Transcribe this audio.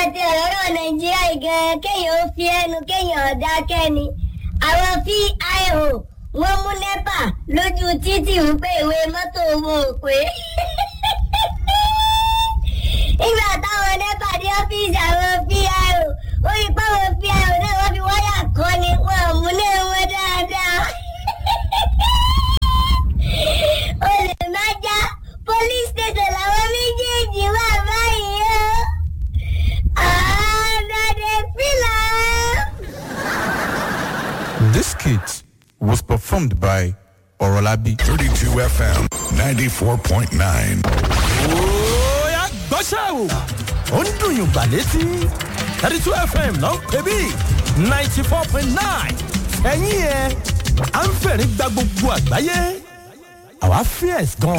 ti ọ̀rọ̀ nàìjíríà gan kéèyàn ó fi ẹnu kéèyàn ọ̀dà kẹ́ni àwọn pio wọ́n mú nẹ́pà lójú títì wípé ìwé mọ́tò wọn ò pé nígbà táwọn nẹ́pà dé ọ́fíìsì àwọn pio ó rí páwọn pio náà wọ́n fi wáyà kọ́ ni wọn ò mú náà wọn dáadáa olè má já police station làwọn méjèèjì wà báyìí o. This skit was performed by Orolabi. 32 FM 94.9. Oya gbọ́ṣẹ́ o. Ó ń dùn yùn gbà létí. thirty two FM ló ń pè bí ninety four point nine. Ẹ̀yin yẹn, à ń fẹ̀rí gba gbogbo àgbáyé. Àwa fierce gan.